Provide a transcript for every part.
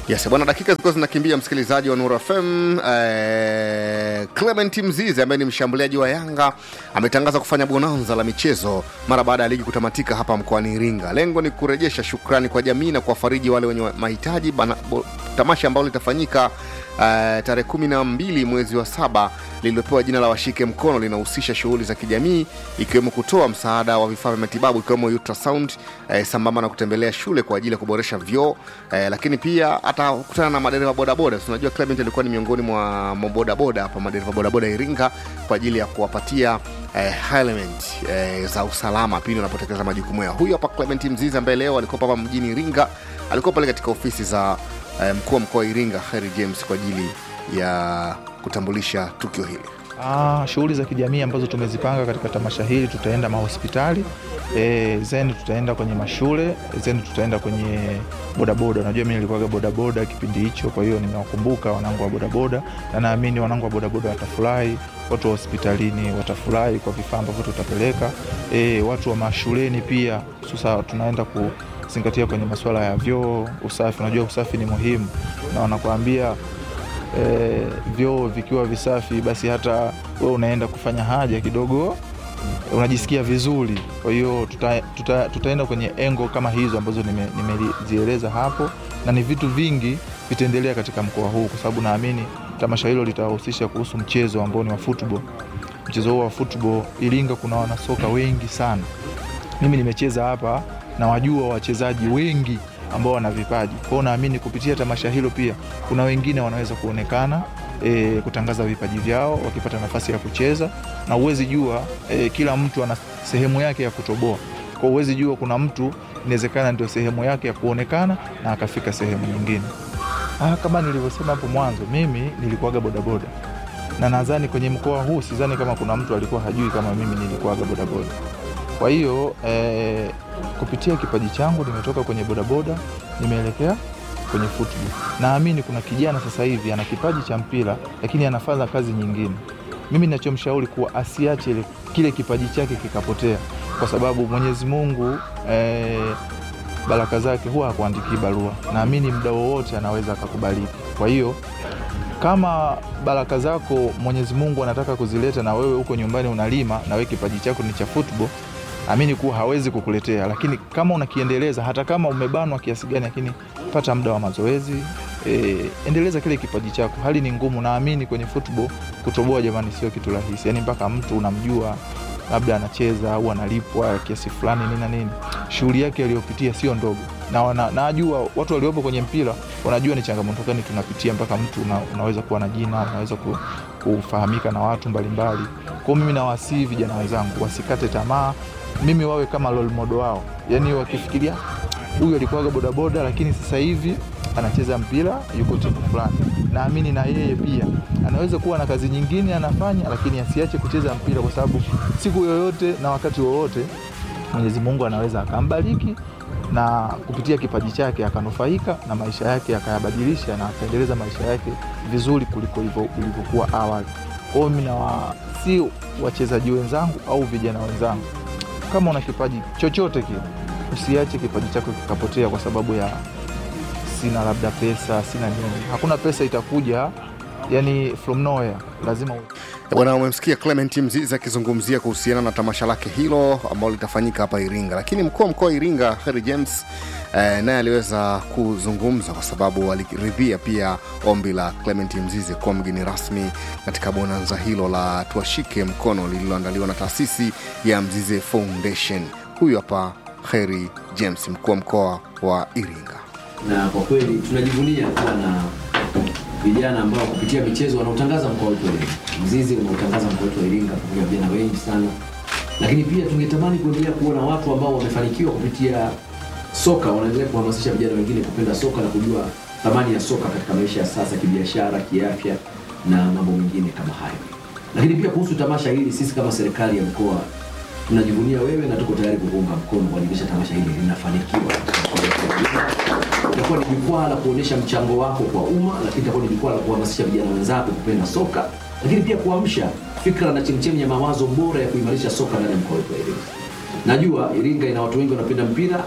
Yes, bwana, dakika zilikuwa zinakimbia, msikilizaji wa Nuru FM. Eh, Clement Mzize ambaye ni mshambuliaji wa Yanga ametangaza kufanya bonanza la michezo mara baada ya ligi kutamatika hapa mkoani Iringa. Lengo ni kurejesha shukrani kwa jamii na kuwafariji wale wenye mahitaji. Bana- bo- Tamasha ambalo litafanyika eh, tarehe kumi na mbili mwezi wa saba lililopewa jina la Washike Mkono linahusisha shughuli za kijamii ikiwemo kutoa msaada wa vifaa vya matibabu ikiwemo ultrasound eh, sambamba na kutembelea shule kwa ajili ya kuboresha vyoo eh, lakini pia atakutana na madereva bodaboda. Si Unajua Clement alikuwa ni miongoni mwa mabodaboda hapa, madereva bodaboda Iringa kwa ajili ya kuwapatia eh, element eh, za usalama pindi unapotekeleza majukumu yao. Huyu hapa Clement Mzizi ambaye leo alikuwa hapa mjini Iringa, alikuwa pale katika ofisi za eh, mkuu wa mkoa wa Iringa Harry James kwa ajili ya kutambulisha tukio hili. Ah, shughuli za kijamii ambazo tumezipanga katika tamasha hili, tutaenda mahospitali e, zeni tutaenda kwenye mashule zeni tutaenda kwenye bodaboda. Unajua mimi nilikuwaga bodaboda kipindi hicho, kwa hiyo nimewakumbuka wanangu wa bodaboda, na naamini wanangu wa bodaboda watafurahi, watu wa hospitalini watafurahi kwa vifaa ambavyo tutapeleka. E, watu wa mashuleni pia, sasa tunaenda kuzingatia kwenye masuala ya vyoo, usafi. Unajua usafi ni muhimu, na wanakuambia e, vyoo vikiwa visafi basi hata wewe unaenda kufanya haja kidogo unajisikia vizuri. Kwa hiyo tuta, tuta, tutaenda kwenye engo kama hizo ambazo nime- nimezieleza hapo, na ni vitu vingi vitaendelea katika mkoa huu, kwa sababu naamini tamasha hilo litawahusisha kuhusu mchezo ambao ni wa football. Mchezo huo wa football, Iringa kuna wanasoka wengi sana. Mimi nimecheza hapa na wajua wachezaji wengi ambao wana vipaji. Kwa hiyo naamini kupitia tamasha hilo pia kuna wengine wanaweza kuonekana e, kutangaza vipaji vyao wakipata nafasi ya kucheza, na uwezi jua e, kila mtu ana sehemu yake ya kutoboa. Kwa hiyo uwezi jua kuna mtu inawezekana ndio sehemu yake ya kuonekana na akafika sehemu nyingine. Ah, kama nilivyosema hapo mwanzo, mimi nilikuwaga bodaboda na nadhani kwenye mkoa huu sidhani kama kuna mtu alikuwa hajui kama mimi nilikuwaga bodaboda. Kwa hiyo eh, kupitia kipaji changu nimetoka kwenye bodaboda nimeelekea kwenye football. Naamini kuna kijana sasa hivi ana kipaji cha mpira lakini anafanya kazi nyingine. Mimi ninachomshauri kuwa asiache ile- kile kipaji chake kikapotea, kwa sababu Mwenyezi Mungu eh, baraka zake huwa hakuandikii barua. Naamini muda wowote anaweza akakubariki. Kwa hiyo kama baraka zako Mwenyezi Mungu anataka kuzileta na wewe huko nyumbani unalima na wewe kipaji chako ni cha football, amini kuwa hawezi kukuletea, lakini kama unakiendeleza, hata kama umebanwa kiasi gani, lakini pata muda wa mazoezi e, endeleza kile kipaji chako. Hali ni ngumu, naamini kwenye football kutoboa, jamani, sio kitu rahisi, yani mpaka mtu unamjua labda anacheza au analipwa kiasi fulani nini na nini, shughuli yake aliyopitia sio ndogo, na wana, najua watu waliopo kwenye mpira wanajua ni changamoto gani tunapitia mpaka mtu una, unaweza kuwa na jina, unaweza ku, kufahamika na watu mbalimbali. Kwa hiyo mimi nawasihi vijana wenzangu wasikate tamaa, mimi wawe kama role model wao, yani wakifikiria huyu alikuwaga bodaboda lakini sasa hivi anacheza mpira yuko timu fulani. Naamini na yeye pia anaweza kuwa na kazi nyingine anafanya, lakini asiache kucheza mpira, kwa sababu siku yoyote na wakati wowote Mwenyezi Mungu anaweza akambariki na kupitia kipaji chake akanufaika na maisha yake akayabadilisha na akaendeleza maisha yake vizuri kuliko ilivyo- ilivyokuwa awali. Kwa hiyo mimi nawa si wachezaji wenzangu au vijana wenzangu, kama una kipaji chochote kile, usiache kipaji chako kikapotea kwa sababu ya sina labda pesa, sina nini. Hakuna pesa itakuja yani from nowhere, lazima u- Eh, Bwana, umemsikia Clement Mzizi akizungumzia kuhusiana na tamasha lake hilo ambalo litafanyika hapa Iringa, lakini mkuu wa mkoa wa Iringa Harry James eh, naye aliweza kuzungumza kwa sababu aliridhia pia ombi la Clement Mzizi kuwa mgeni rasmi katika bonanza hilo la tuashike mkono lililoandaliwa na taasisi ya Mzize Foundation. Huyu hapa Harry James, mkuu wa mkoa wa Iringa. na kwa kweli tunajivunia kuwa na vijana ambao kupitia michezo wanaotangaza mkoa wetu wa Iringa. Mzizi unaotangaza mkoa wetu wa Iringa pamoja na vijana wengi sana, lakini pia tungetamani kuendelea kuona watu ambao wamefanikiwa kupitia soka wanaendelea kuhamasisha vijana wengine kupenda soka na kujua thamani ya soka katika maisha ya sasa, kibiashara, kiafya na mambo mengine kama hayo. Lakini pia kuhusu tamasha hili, sisi kama serikali ya mkoa tunajivunia wewe na tuko tayari kukuunga mkono kuhakikisha tamasha hili linafanikiwa katika mkoa wetu wa Iringa itakuwa ni jukwaa la kuonyesha mchango wako kwa umma, lakini itakuwa ni jukwaa la kuhamasisha vijana wenzako kupenda soka, lakini pia kuamsha fikra na chemchemi ya mawazo bora ya kuimarisha soka ndani ya mkoa wetu wa Iringa. Najua Iringa ina watu wengi wanapenda mpira,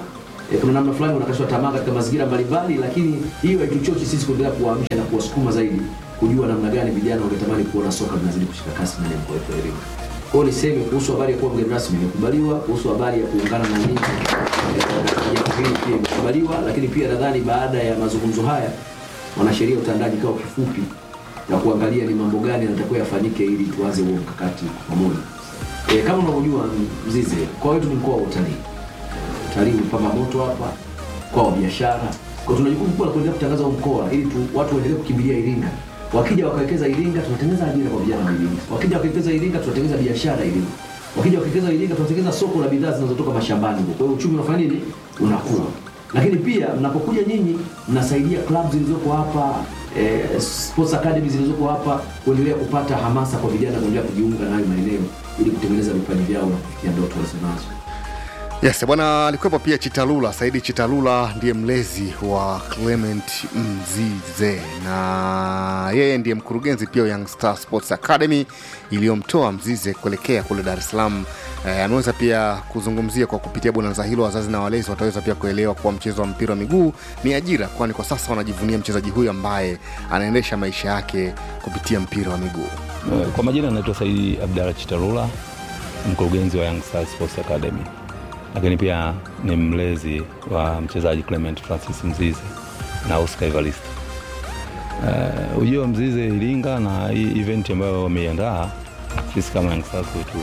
e, kuna namna fulani wanakashwa tamaa katika mazingira mbalimbali, lakini hiyo haituchochi sisi kuendelea kuwaamsha na kuwasukuma zaidi kujua namna gani vijana wangetamani kuona soka linazidi kushika kasi ndani ya mkoa wetu wa Iringa. Kwa hiyo niseme kuhusu habari ya kuwa mgeni rasmi imekubaliwa, kuhusu habari ya kuungana na nyinyi eh, jambo hili pia imekubaliwa, lakini pia nadhani baada ya mazungumzo haya wanasheria utandaji kikao kifupi na kuangalia ni mambo gani yanatakiwa yafanyike ili tuanze huo mkakati pamoja. E, kama unavyojua Mzize, mkoa wetu ni mkoa wa utalii. Utalii umepamba moto hapa, mkoa wa biashara. Kwa tuna jukumu kubwa la kuendelea kutangaza huu mkoa ili tu, watu waendelee kukimbilia Iringa. Wakija wakawekeza Iringa, tunatengeneza ajira kwa vijana wa Iringa. Wakija wakawekeza Iringa, tunatengeneza biashara Iringa. Wakija wakawekeza Iringa, tunatengeneza soko la bidhaa zinazotoka mashambani huko. Kwa hiyo uchumi unafanya nini? Unakuwa. Lakini pia mnapokuja nyinyi mnasaidia club zilizoko hapa eh, sports academy zilizoko hapa kuendelea kupata hamasa kwa vijana kuendelea kujiunga na hayo maeneo ili kutengeneza vipaji vyao na kufikia ndoto walizonazo. Yes, bwana alikuwepo pia Chitalula, Saidi Chitalula ndiye mlezi wa Clement Mzize na yeye ndiye mkurugenzi pia wa Young Star Sports Academy iliyomtoa Mzize kuelekea kule Dar es Salaam. Eh, ameweza pia kuzungumzia kwa kupitia bonanza hilo, wazazi na walezi wataweza pia kuelewa kuwa mchezo wa mpira wa miguu ni ajira, kwani kwa sasa wanajivunia mchezaji huyu ambaye anaendesha maisha yake kupitia mpira wa miguu. Kwa majina anaitwa Saidi Abdalla Chitarula, mkurugenzi wa Young Stars Sports Academy, lakini pia ni mlezi wa mchezaji Clement Francis Mzize na Oscar Evarista. Uh, ujio wa Mzize Iringa na hii event ambayo wameiandaa, sisi kama Young Stars wetu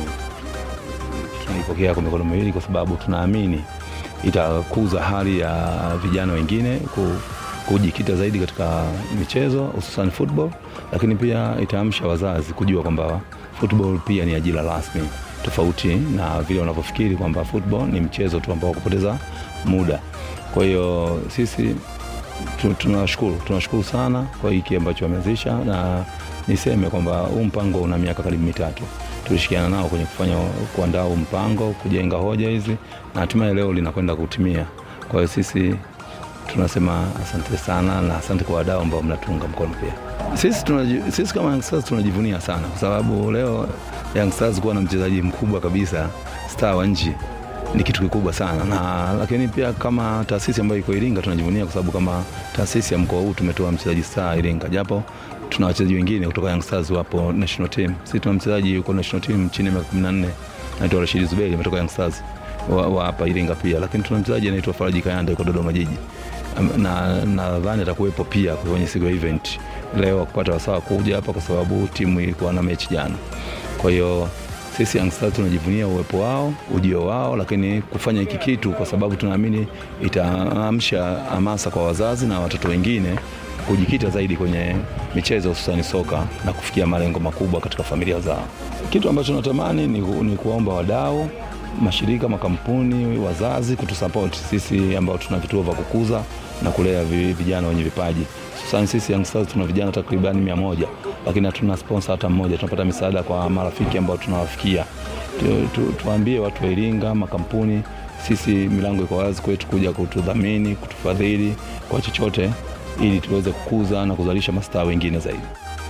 tunaipokea kwa mikono miwili, kwa sababu tunaamini itakuza hali ya vijana wengine ku, kujikita zaidi katika michezo hususan football, lakini pia itaamsha wazazi kujua kwamba football pia ni ajira rasmi, tofauti na vile wanavyofikiri kwamba football ni mchezo tu ambao kupoteza muda. Kwa hiyo sisi tu- tunawashukuru tunawashukuru sana kwa hiki ambacho wameanzisha, na niseme kwamba huu mpango una miaka karibu mitatu. Tulishirikiana nao kwenye kufanya kuandaa huu mpango, kujenga hoja hizi, na hatimaye leo linakwenda kutimia. Kwa hiyo sisi tunasema asante sana na asante kwa wadau ambao mnatunga mkono pia. Sisi, tunaji, sisi kama Young Stars tunajivunia sana kwa sababu leo Young Stars kuwa na mchezaji mkubwa kabisa star wa nchi ni kitu kikubwa sana na lakini pia kama taasisi ambayo iko Iringa tunajivunia kwa sababu kama taasisi ya mkoa huu tumetoa mchezaji star Iringa, japo tuna wachezaji wengine kutoka Young Stars wapo national team. Sisi tuna mchezaji yuko national team chini ya miaka 14 anaitwa Rashid Zuberi ametoka Young Stars wa wa hapa Iringa pia, lakini tuna mchezaji anaitwa Faraji Kayanda yuko Dodoma Jiji Am- na nadhani atakuwepo pia kwenye siku ya event leo kupata wasaa kuja hapa kwa sababu timu ilikuwa na mechi jana. Kwa hiyo sisi Young Stars tunajivunia uwepo wao, ujio wao, lakini kufanya hiki kitu kwa sababu tunaamini itaamsha hamasa kwa wazazi na watoto wengine kujikita zaidi kwenye michezo hususani soka na kufikia malengo makubwa katika familia zao. Kitu ambacho natamani ni, ku- ni kuwaomba wadau, mashirika, makampuni, wazazi kutusapoti sisi ambao tuna vituo vya kukuza na kulea vi- vijana wenye vipaji. Hususani sisi Young Stars tuna vijana takribani mia moja lakini hatuna sponsor hata mmoja. Tunapata misaada kwa marafiki ambao tunawafikia. Tu, tu, tuambie watu wa Iringa, makampuni, sisi milango iko wazi kwetu kuja kutudhamini, kutufadhili kwa chochote ili tuweze kukuza na kuzalisha mastaa wengine zaidi.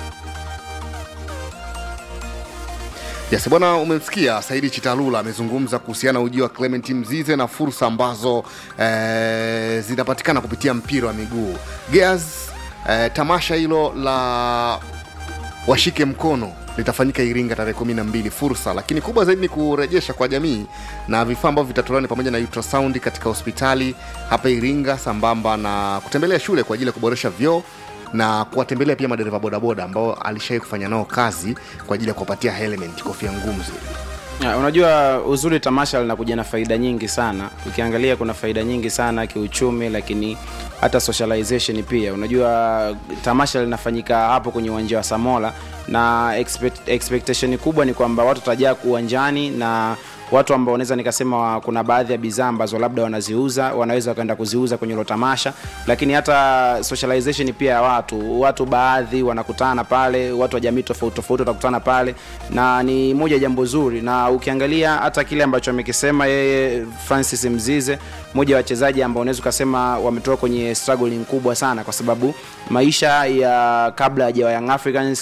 Yes, bwana, umemsikia Saidi Chitalula amezungumza kuhusiana na ujio wa Clement Mzize na fursa ambazo eh, zinapatikana kupitia mpira wa miguu. Gears, eh, tamasha hilo la washike mkono litafanyika Iringa tarehe kumi na mbili. Fursa lakini kubwa zaidi ni kurejesha kwa jamii na vifaa ambavyo vitatolewa ni pamoja na ultrasound katika hospitali hapa Iringa, sambamba na kutembelea shule kwa ajili ya kuboresha vyoo na kuwatembelea pia madereva bodaboda ambao alishawai kufanya nao kazi kwa ajili ya kuwapatia helmet, kofia ngumu zile. Ya, unajua uzuri tamasha linakuja na faida nyingi sana ukiangalia kuna faida nyingi sana kiuchumi lakini hata socialization pia unajua tamasha linafanyika hapo kwenye uwanja wa samola na expect, expectation kubwa ni kwamba watu watajaa uwanjani na watu ambao wanaweza nikasema wa- kuna baadhi ya bidhaa ambazo labda wanaziuza wanaweza wakaenda kuziuza kwenye hilo tamasha lakini hata socialization pia ya watu watu baadhi wanakutana pale watu wa jamii tofauti tofauti watakutana pale na ni moja ya jambo zuri na ukiangalia hata kile ambacho amekisema yeye francis mzize moja ya wachezaji ambao unaweza ukasema wametoka kwenye struggling kubwa sana kwa sababu maisha ya kabla ya Young Africans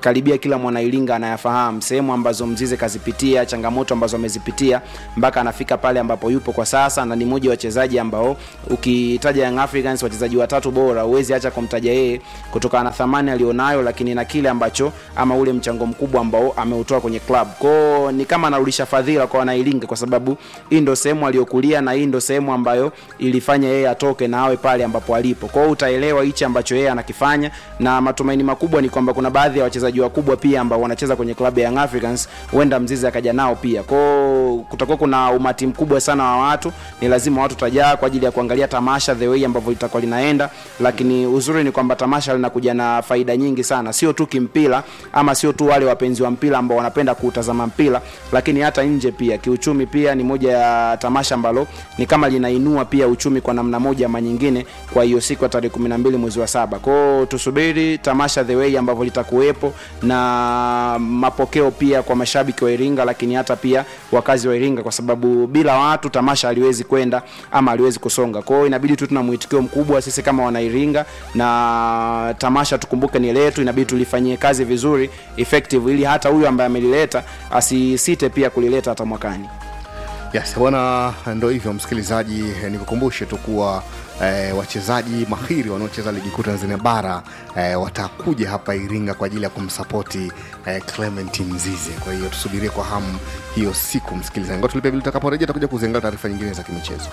karibia kila mwanailinga anayafahamu sehemu ambazo mzize kazipitia changamoto ambazo amezipitia mpaka anafika pale ambapo yupo kwa sasa na ni mmoja wa wachezaji ambao ukitaja Young Africans wachezaji watatu bora huwezi acha kumtaja yeye kutokana na thamani alionayo lakini na kile ambacho ama ule mchango mkubwa ambao ameutoa kwenye club kwao ni kama anarudisha fadhila kwa wanailinga kwa sababu hii ndo sehemu aliyokulia na hii ndo sehemu ambayo ilifanya yeye atoke na awe pale ambapo alipo kwao utaelewa hichi ambacho yeye anakifanya na matumaini makubwa ni kwamba kuna baadhi ya wachezaji wakubwa pia ambao wanacheza kwenye klabu ya Young Africans huenda mzizi akaja nao pia kwao kutakuwa kuna umati mkubwa sana wa watu ni lazima watu tajaa kwa ajili ya kuangalia tamasha the way ambavyo litakuwa linaenda lakini uzuri ni kwamba tamasha linakuja na faida nyingi sana sio tu kimpira ama sio tu wale wapenzi wa mpira ambao wanapenda kuutazama mpira lakini hata nje pia kiuchumi pia ni moja ya tamasha ambalo ni kama linainua pia uchumi kwa namna moja ama nyingine kwa hiyo siku ya tarehe 12 mwezi wa saba kwao tusubiri tamasha the way ambavyo litakuwepo na mapokeo pia kwa mashabiki wa Iringa lakini hata pia wakazi wa Iringa kwa sababu bila watu tamasha haliwezi kwenda ama haliwezi kusonga kwao inabidi tu tuna mwitikio mkubwa sisi kama wana Iringa na tamasha tukumbuke ni letu inabidi tulifanyie kazi vizuri effective ili hata huyu ambaye amelileta asisite pia kulileta hata mwakani yes bwana ndo hivyo msikilizaji eh, nikukumbushe tu kuwa eh, wachezaji mahiri wanaocheza ligi kuu tanzania bara eh, watakuja hapa iringa kwa ajili ya kumsapoti eh, clement mzize kwa hiyo tusubirie kwa hamu hiyo siku msikilizaji ngo tulipe vile tutakaporejea takuja kuziangalia taarifa nyingine za kimichezo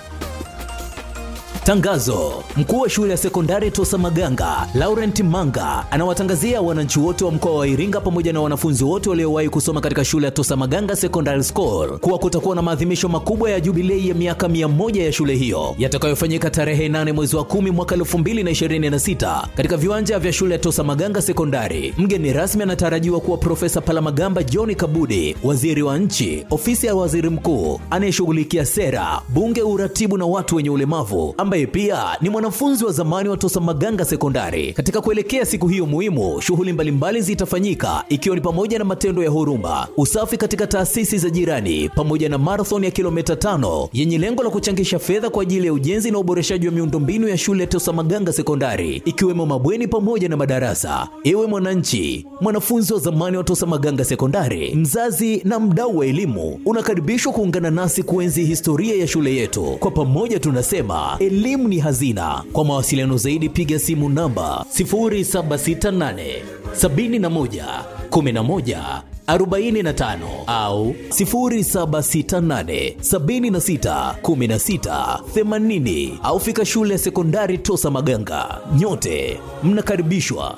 Tangazo: mkuu wa shule ya sekondari Tosa Maganga Laurent Manga anawatangazia wananchi wote wa mkoa wa Iringa pamoja na wanafunzi wote waliowahi kusoma katika shule ya Tosa Maganga Secondary School kuwa kutakuwa na maadhimisho makubwa ya jubilei ya miaka 100 ya shule hiyo yatakayofanyika tarehe 8 mwezi wa 10 mwaka 2026 katika viwanja vya shule ya Tosa Maganga Sekondari. Mgeni rasmi anatarajiwa kuwa Profesa Palamagamba John Kabudi, waziri wa nchi, ofisi ya waziri mkuu anayeshughulikia sera, bunge, uratibu na watu wenye ulemavu ambaye pia ni mwanafunzi wa zamani wa Tosa Maganga Sekondari. Katika kuelekea siku hiyo muhimu, shughuli mbalimbali zitafanyika ikiwa ni pamoja na matendo ya huruma, usafi katika taasisi za jirani, pamoja na marathon ya kilomita tano yenye lengo la kuchangisha fedha kwa ajili ya ujenzi na uboreshaji wa miundombinu ya shule ya Tosa Maganga Sekondari, ikiwemo mabweni pamoja na madarasa. Ewe mwananchi, mwanafunzi wa zamani wa Tosa Maganga Sekondari, mzazi na mdau wa elimu, unakaribishwa kuungana nasi kuenzi historia ya shule yetu. Kwa pamoja tunasema elimu ni hazina. Kwa mawasiliano zaidi piga simu namba 0768 71 11 45 au 0768 76 16 80 au fika shule ya sekondari Tosa Maganga. Nyote mnakaribishwa.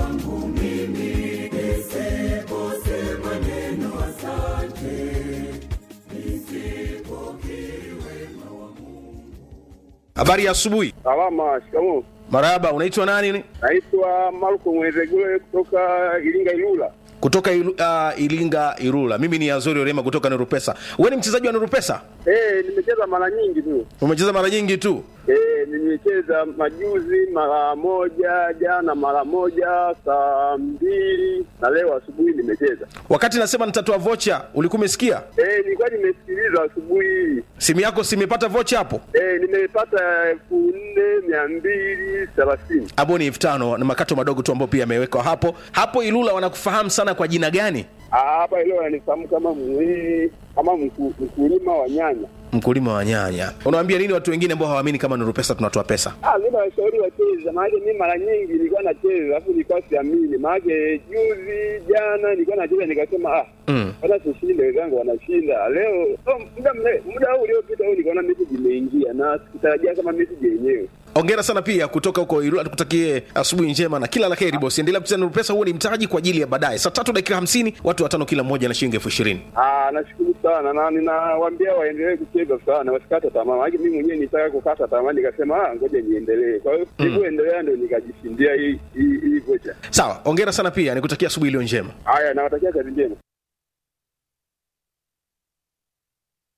Habari ya asubuhi. Salama, shikamoo. Marahaba, unaitwa nani? Naitwa Marko Mwezegule kutoka Iringa Ilula. Kutoka ilu, uh, Ilinga Irula. Mimi ni Azori Orema kutoka Nurupesa. Wewe ni mchezaji wa Nurupesa? Eh, nimecheza mara nyingi tu. Umecheza mara nyingi tu. Eh, nimecheza majuzi mara moja, jana mara moja, saa mbili na leo asubuhi nimecheza. Wakati nasema nitatoa vocha, ulikuwa umesikia? Eh, nilikuwa nimesikiliza asubuhi hii. Simu yako si imepata vocha hapo? Eh, nimepata elfu nne mia mbili thelathini. Hapo ni elfu tano na makato madogo tu ambayo pia yamewekwa hapo. Hapo Ilula wanakufahamu sana kwa jina gani? Ah, Hapa leo ananifahamu kama mwili kama mku, mkulima wa nyanya. Mkulima wa nyanya. Unawaambia nini watu wengine ambao hawaamini kama Nurupesa tunatoa pesa? Ah, mimi nawashauri wacheze, maanake mimi mara nyingi nilikuwa nacheza alafu nilikuwa siamini, maanake juzi jana nilikuwa nacheza nikasema ah, Mm. hata tushinde, wenzangu wanashinda leo. Oh, muda mle- muda huu uliopita huu nikaona message imeingia na sikutarajia kama message yenyewe. Ongera sana pia kutoka huko Ilula, tukutakie asubuhi njema na kila la heri bosi. Endelea kucheza Nurupesa, huo ni mtaji kwa ajili ya baadaye. Saa tatu dakika hamsini, watu watano kila mmoja na shilingi elfu ishirini. Ah, nashukuru sana na ninawaambia waendelee kucheza sana, wasikate tamaa, maanake mimi mwenyewe nitaka kukata tamaa, nikasema ah, ngoja niendelee. Kwa hiyo nilivyoendelea ndio nikajishindia hii hii hii vocha. Sawa, ongera sana pia, nikutakia asubuhi iliyo njema. Haya, nawatakia kazi njema.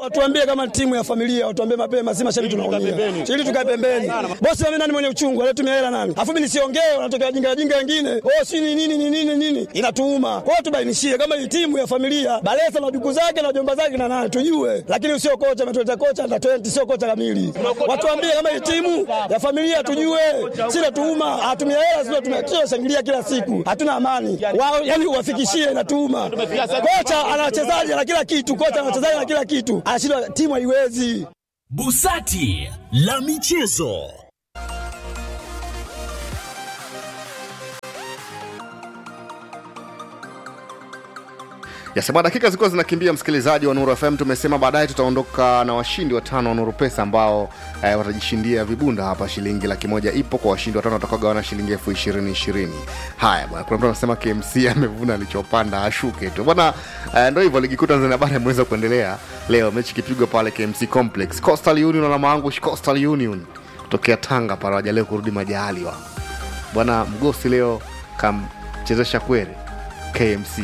Watuambie kama timu ya familia, watuambie mapema, si mashabiki tunaumia. Ili tukae pembeni. Bosi mimi nani mwenye uchungu, alitumia hela nani? Afu mimi nisiongee, wanatokea jinga jinga wengine. Oh, si ni nini ni nini nini? Inatuuma. Kwa hiyo tubainishie kama hii timu ya familia, Balesa na duku zake na jomba zake na nani tujue. Lakini usio kocha ametuleta kocha na 20 sio kocha kamili. Watuambie kama hii timu ya familia tujue. Si natuuma, hatumia hela sio tumekio shangilia kila siku. Hatuna amani. Wao yani uwafikishie inatuuma. Kocha ana wachezaji na kila kitu, kocha ana wachezaji na kila kitu. Anashindwa timu haiwezi. Busati la michezo. yasema dakika zilikuwa zinakimbia msikilizaji wa nuru fm tumesema baadaye tutaondoka na washindi watano wa nuru pesa ambao eh, watajishindia vibunda hapa shilingi laki moja ipo kwa washindi watano watakaogawana shilingi elfu ishirini ishirini haya bwana kuna mtu anasema kmc amevuna alichopanda ashuke tu bwana eh, ndo hivyo ligi kuu tanzania bara imeweza kuendelea leo mechi ikipigwa pale kmc complex coastal union na maangush coastal union tokea tanga pale wajalee kurudi majaaliwa bwana mgosi leo kamchezesha kwere kmc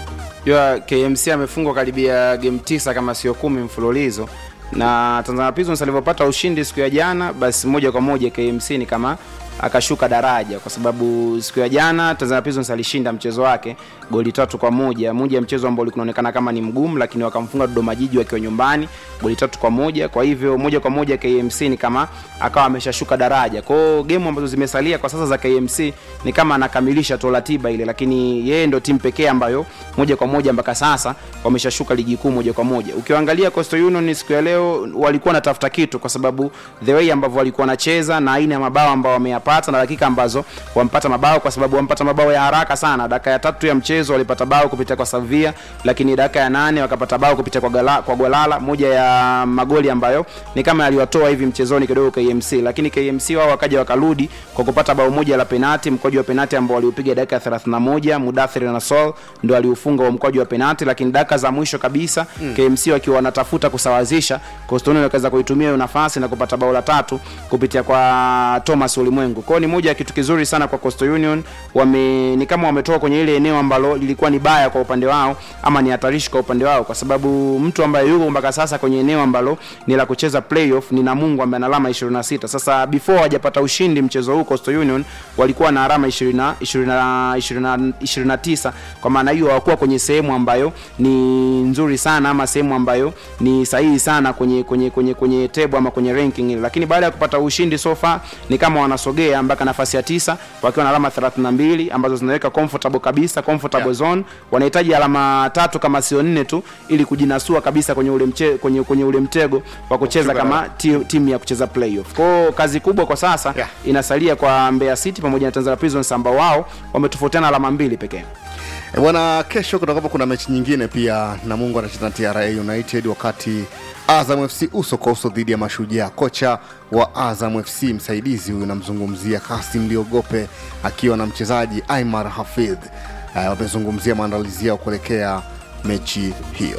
jua kmc amefungwa karibia game tisa kama sio kumi mfululizo na tanzania prisons alivyopata ushindi siku ya jana basi moja kwa moja kmc ni kama akashuka daraja kwa sababu siku ya jana tanzania prisons alishinda mchezo wake goli tatu kwa moja moja ya mchezo ambao ulikuwa unaonekana kama ni mgumu lakini wakamfunga dodoma jiji wakiwa nyumbani goli tatu kwa moja kwa hivyo moja kwa moja kmc ni kama akawa ameshashuka daraja kwao gemu ambazo zimesalia kwa sasa za kmc ni kama anakamilisha tu ratiba ile lakini yeye ndo timu pekee ambayo moja kwa moja mpaka sasa wameshashuka ligi kuu moja kwa moja ukiangalia coastal union siku ya leo walikuwa wanatafuta kitu kwa sababu the way ambavyo walikuwa wanacheza na aina ya mabao ambao wameyapata na dakika ambazo wampata mabao kwa sababu wampata mabao ya haraka sana dakika ya tatu ya mchezo walipata bao kupitia kwa savia lakini dakika ya nane wakapata bao kupitia kwa, gala, kwa gwalala moja ya magoli ambayo ni kama yaliwatoa hivi mchezoni kidogo kmc lakini kmc wao wakaja wakarudi kwa kupata bao moja la penati mkwaju wa penati ambao waliupiga dakika ya 31 mudathiri na sol ndo aliufunga wa mkwaju wa penati lakini dakika za mwisho kabisa mm. kmc wakiwa wanatafuta kusawazisha kostoni wakaweza kuitumia hiyo nafasi na kupata bao la tatu kupitia kwa thomas ulimwengu kwao ni moja ya kitu kizuri sana kwa coastal union wame ni kama wametoka kwenye ile eneo ambalo lilikuwa ni baya kwa upande wao ama ni hatarishi kwa upande wao kwa sababu mtu ambaye yuko mpaka sasa kwenye eneo ambalo ni la kucheza playoff ni namungu ambaye ana alama 26 sasa before hajapata ushindi mchezo huu coastal union walikuwa na alama 20, 20, 20, 29 kwa maana hiyo hawakuwa kwenye sehemu ambayo ni nzuri sana ama sehemu ambayo ni sahihi sana kwenye kwenye kwenye kwenye table ama kwenye ranking ile lakini baada ya kupata ushindi sofa ni kama wanasogea mpaka nafasi ya tisa wakiwa na alama 32 ambazo zinaweka comfortable kabisa comfortable yeah. zone wanahitaji alama tatu kama sio nne tu ili kujinasua kabisa kwenye ule mche, kwenye, kwenye ule mtego wa kucheza kama ti- timu ya kucheza playoff kwao kazi kubwa kwa sasa Yeah. inasalia kwa Mbeya City pamoja na Tanzania Prisons ambao wao wametofautiana alama mbili pekee E bwana, kesho kutakuwa kuna mechi nyingine pia, Namungo anacheza na TRA United, wakati Azam FC uso kwa uso dhidi ya Mashujaa. Kocha wa Azam FC msaidizi huyu namzungumzia Kasim Liogope akiwa na mchezaji Aimar Hafidh. Uh, wamezungumzia maandalizi yao kuelekea mechi hiyo.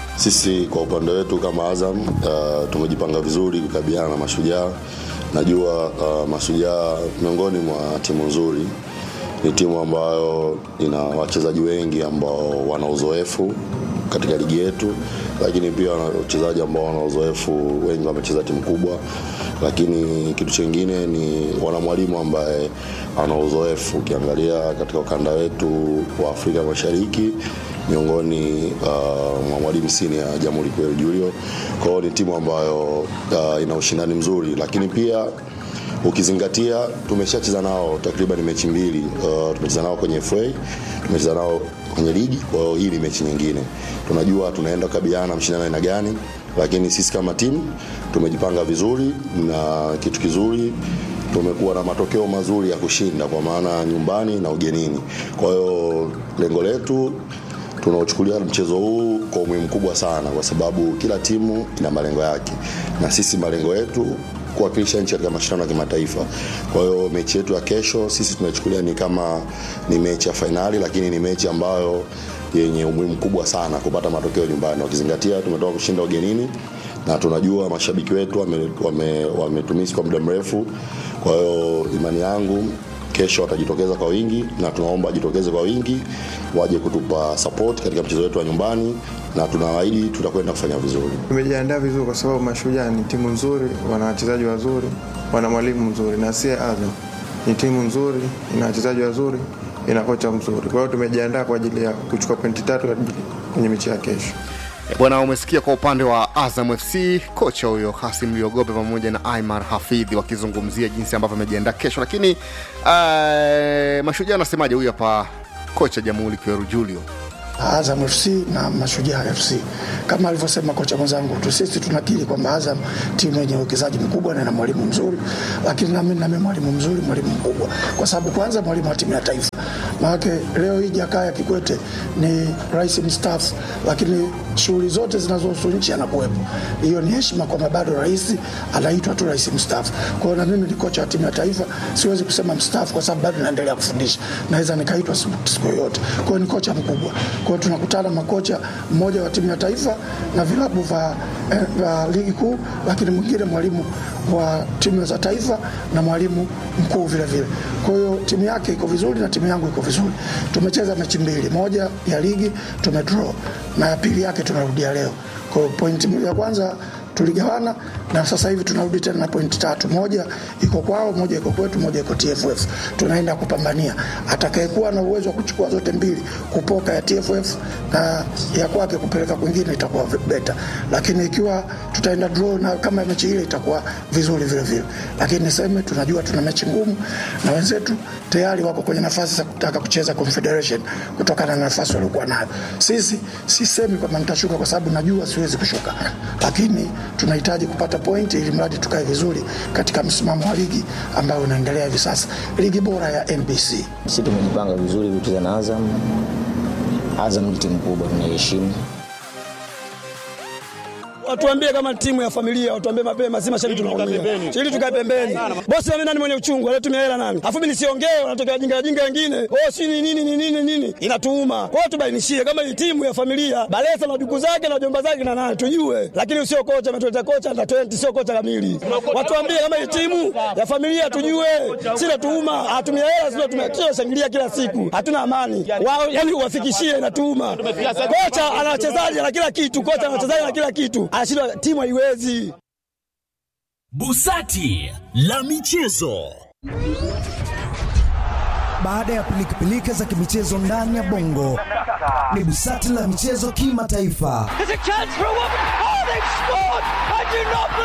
Sisi kwa upande wetu kama Azam uh, tumejipanga vizuri kukabiliana na Mashujaa. Najua uh, Mashujaa miongoni mwa timu nzuri, ni timu ambayo ina wachezaji wengi ambao wana uzoefu katika ligi yetu, lakini pia wana wachezaji ambao wana uzoefu, wengi wamecheza timu kubwa, lakini kitu chingine ni wana mwalimu ambaye ana uzoefu. Ukiangalia katika ukanda wetu wa Afrika Mashariki miongoni uh, mwa mwalimu sini ya Jamhuri Kweli Julio. Kwa hiyo ni timu ambayo uh, ina ushindani mzuri, lakini pia ukizingatia tumeshacheza nao takriban mechi mbili. Uh, tumecheza nao kwenye FA, tumecheza nao kwenye ligi. Kwa hiyo hii ni mechi nyingine, tunajua tunaenda kukabiliana na mshindano aina gani, lakini sisi kama timu tumejipanga vizuri na kitu kizuri tumekuwa na matokeo mazuri ya kushinda kwa maana nyumbani na ugenini. Kwa hiyo lengo letu tunaochukulia mchezo huu kwa umuhimu mkubwa sana, kwa sababu kila timu ina malengo yake, na sisi malengo yetu kuwakilisha nchi katika mashindano ya kimataifa. Kwa hiyo mechi yetu ya kesho sisi tunachukulia ni kama ni mechi ya fainali, lakini ni mechi ambayo yenye umuhimu mkubwa sana kupata matokeo nyumbani, ukizingatia tumetoka kushinda ugenini na tunajua mashabiki wetu wametumisi wame, wame kwa muda mrefu. Kwa hiyo imani yangu kesho watajitokeza kwa wingi na tunaomba wajitokeze kwa wingi waje kutupa support katika mchezo wetu wa nyumbani na tunawaahidi tutakwenda kufanya vizuri Tumejiandaa vizuri kwa sababu Mashujaa ni timu nzuri, wana wachezaji wazuri, wana mwalimu mzuri, na si Azam ni timu nzuri, ina wachezaji wazuri, ina kocha mzuri. Kwa hiyo tumejiandaa kwa ajili ya kuchukua pointi tatu kwenye mechi ya kesho. Bwana, umesikia kwa upande wa Azam FC kocha huyo Kasim Liogope pamoja na Aimar Hafidhi wakizungumzia jinsi ambavyo amejiandaa kesho, lakini uh, Mashujaa anasemaje? Huyu hapa kocha Jamhuri Kweru Julio. Azam FC na Mashujaa FC. Kama alivyosema kocha mwenzangu tu, sisi tunakiri kwamba Azam timu yenye uwekezaji mkubwa na ina mwalimu mzuri, lakini nami nami mwalimu mzuri, mwalimu mkubwa, kwa sababu kwanza mwalimu wa timu ya taifa. Maanake leo hii Jakaya Kikwete ni rais mstaafu, lakini shughuli zote zinazohusu nchi anakuwepo. Hiyo ni heshima kwamba bado rais anaitwa tu rais mstaafu. Kwa hiyo na mimi ni kocha wa timu ya taifa, siwezi kusema mstaafu kwa sababu bado naendelea kufundisha, naweza nikaitwa siku yoyote. Kwa hiyo ni kocha mkubwa. Kwa hiyo tunakutana makocha, mmoja wa timu ya taifa na vilabu vya eh, vya ligi kuu, lakini mwingine mwalimu wa timu za taifa na mwalimu mkuu vile vile. Kwa hiyo timu yake iko vizuri na timu yangu iko vizuri. Tumecheza mechi mbili, moja ya ligi tumedraw na ya pili yake tunarudia leo. Kwa hiyo pointi ya kwanza tuligawana na sasa hivi tunarudi tena na pointi tatu, moja iko kwao, moja iko kwetu, moja iko TFF. Tunaenda kupambania atakayekuwa na uwezo wa kuchukua zote mbili, kupoka ya TFF na ya kwake kupeleka kwingine, itakuwa beta, lakini ikiwa tutaenda draw na kama mechi ile itakuwa vizuri vile vile, lakini niseme tunajua tuna mechi ngumu na wenzetu tayari wako kwenye nafasi za kutaka kucheza Confederation kutokana na nafasi waliokuwa nayo. Sisi sisemi kwamba nitashuka kwa sababu najua siwezi kushuka, lakini tunahitaji kupata pointi ili mradi tukae vizuri katika msimamo wa ligi ambayo unaendelea hivi sasa, ligi bora ya NBC. Sisi tumejipanga vizuri kucheza na Azam. Azam ni timu kubwa, tunaiheshimu watuambie kama timu ya familia, watuambie mapema, si mashabiki tunaumia, ili tukae pembeni. Bosi mimi nani mwenye uchungu, alitumia hela nani, afu mimi nisiongee, wanatokea wajinga wajinga wengine, oh si ni nini ni nini nini, inatuuma. Kwa hiyo tubainishie kama hii timu ya familia, Balesa na duku zake na jomba zake na nani tujue, lakini sio kocha ametuleta kocha na 20 sio kocha kamili. Watuambie kama hii timu ya familia tujue, si natuuma, atumia hela sio tumia kila shangilia kila siku, hatuna amani wao, yani uwafikishie inatuuma. Kocha ana wachezaji na kila kitu, kocha ana wachezaji na kila kitu anashindwa timu haiwezi. Busati la michezo. Baada ya pilikapilika za kimichezo ndani ya bongo, ni busati la michezo kimataifa.